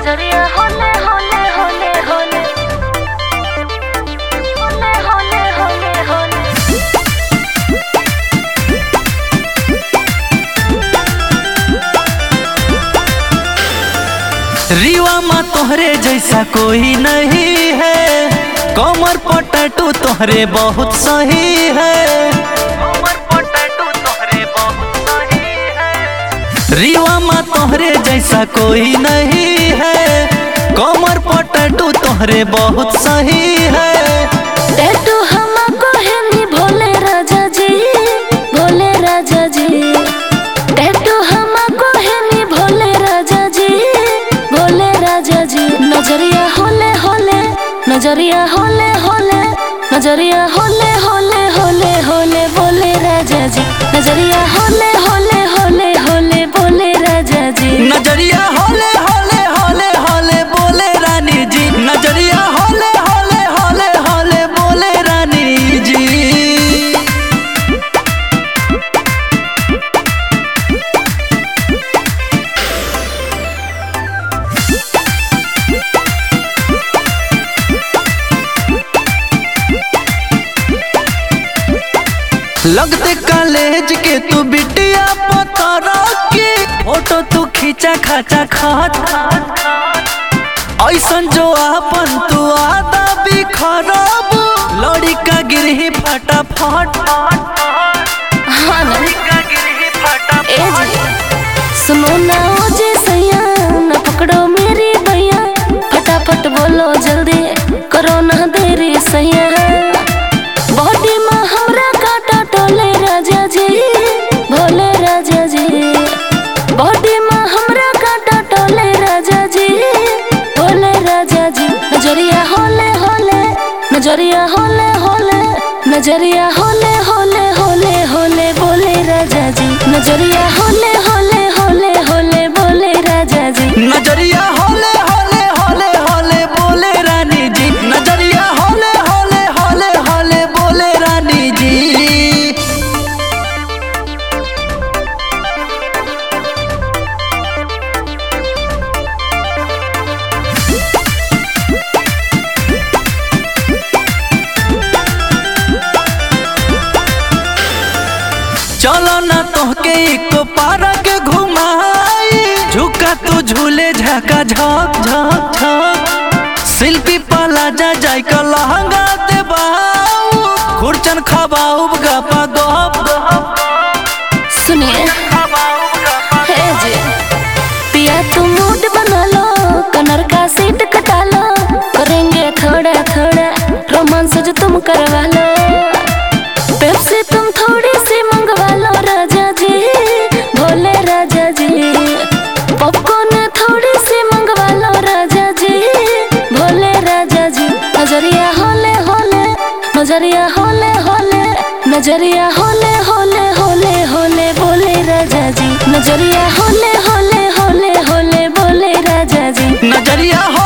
नजरिया होले होले होले होले होले होले होले होले रीवा माँ तोहरे जैसा कोई नहीं है कमर पटटू तोहरे बहुत सही है कमर पटटू तोहरे बहुत सही है रीवा माँ तोहरे जैसा कोई नहीं है कमर पटटू तोहरे बहुत सही है टैटू हमको है नी भोले राजा जी भोले राजा जी टैटू हमको है नी भोले राजा जी भोले राजा जी नजरिया होले होले नजरिया होले होले नजरिया होले होले होले होले बोले राजा जी नजरिया होले होले होले होले बोले राजा जी नजरिया होले होले होले होले बोले रानी जी नजरिया होले होले होले होले बोले रानी जी लगते कॉलेज के तू बिटिया पतरा के फोटो तू खींचा खाचा खात ऐसन जो आपन तू आदा भी खराब लड़ी का गिरही फटाफट हाँ ना का गिरही फटाफट ए जी सुनो ना ओ जी सैया ना पकड़ो मेरी भैया फटाफट बोलो जल्दी करो ना देरी सैया बॉडी में हमरा काटा टोले राजा जी भोले राजा जी बॉडी में हमरा काटा टोले राजा जी भोले राजा जी नजरिया होले होले नजरिया होले होले नजरिया होले होले होले होले बोले राजा जी नजरिया होले होले होले होले बोले राजा जी नजरिया होले होले होले होले बोले रानी जी नजरिया होले होले होले होले बोले रानी जी चलो ना तोहके एक पार्क घुमाई झुका तू झूले झका झक झक झक शिल्पी पाला जा जाय का लहंगा देबाऊ खुरचन खबाऊ गपा गप सुनिए हे जी पिया तुम मूड बना लो कनर का सीट कटा लो करेंगे थोड़ा थोड़ा रोमांस जो तुम करवा लो पेप्सी तुम थोड़ी सी मंगवा लो राजा जी भोले राजा जी पॉपकॉर्न थोड़ी सी मंगवा लो राजा जी भोले राजा जी नजरिया होले होले नजरिया होले होले नजरिया होले होले होले होले बोले राजा जी नजरिया होले होले होले होले बोले राजा जी नजरिया हो